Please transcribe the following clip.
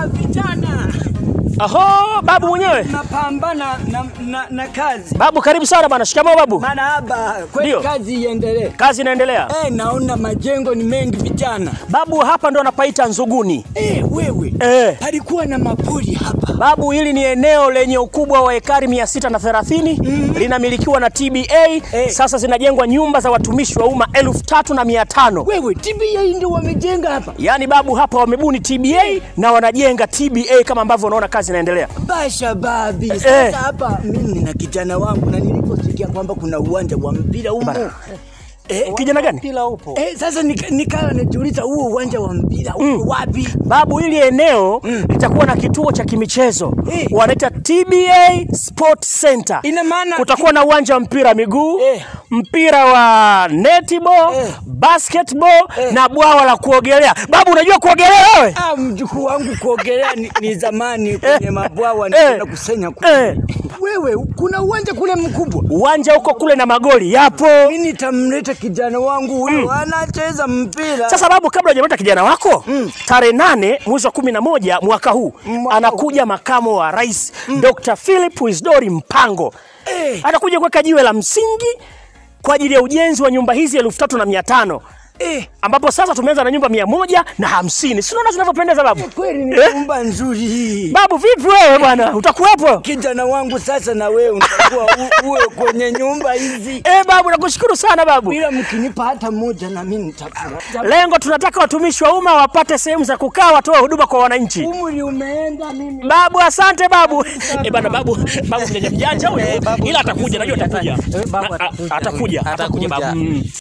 Ah, vijana Aho, babu mwenyewe. napambana na, na, na kazi. Babu karibu sana bana. Shikamoo babu. Marahaba, kweli Ndio. kazi iendelee. Kazi inaendelea. Eh, naona majengo ni mengi vijana. Babu hapa ndo anapaita Nzuguni. Eh, wewe Eh. palikuwa na mapori hapa. Babu, hili ni eneo lenye ukubwa wa ekari 630 linamilikiwa na TBA. Eh. Sasa zinajengwa nyumba za watumishi wa umma elfu tatu na mia tano. Wewe TBA ndio wamejenga hapa. Yaani babu, hapa wamebuni TBA na wanajenga TBA kama ambavyo unaona kazi inaendelea. Basha babi, sasa hapa mimi na kijana wangu na niliposikia kwamba kuna uwanja wa mpira humo. Eh, Kijana gani? Mpira upo. eh, sasa nika- nikawa najiuliza huo uwanja wa mpira uko wapi? Babu, hili eneo litakuwa na kituo cha kimichezo Eh. wanaita TBA Sport Center. Ina maana Kutakuwa na uwanja wa mpira wa miguu Eh. mpira wa netball Eh. basketball Eh. na bwawa la kuogelea. Babu, unajua kuogelea wewe? Ah, mjukuu wangu kuogelea ni, ni zamani kwenye mabwawa Eh. na kusenya kule. Eh. Wewe kuna uwanja kule mkubwa. Uwanja huko kule na magoli yapo. Mimi nitamleta kijana wangu huyo anacheza mpira. Sasa babu, kabla hujamleta kijana wako tarehe nane mwezi wa kumi na moja mwaka huu Mwaka anakuja makamo wa rais Dr. Philip Isdori Mpango Eh. atakuja kuweka jiwe la msingi kwa ajili ya ujenzi wa nyumba hizi elfu tatu na mia tano eh, ambapo sasa tumeanza na nyumba mia moja na hamsini. Si unaona zinavyopendeza babu? kweli ni Eh? nyumba nzuri hii. Babu vipi wewe bwana, utakuwepo? Kijana wangu sasa na wewe utakuwa u- uwe kwenye nyumba hizi. Eh babu, nakushukuru sana babu. Bila mkinipa hata moja na mimi nitafurahi. Lengo tunataka watumishi wa umma wapate sehemu za kukaa, watoe huduma kwa wananchi. Umri umeenda mimi. Babu, asante babu. Eh bana, babu, babu mjanja mjanja huyo, ila atakuja, najua atakuja, Eh, babu Na- a- atakuja. atakuja, atakuja babu. Mm.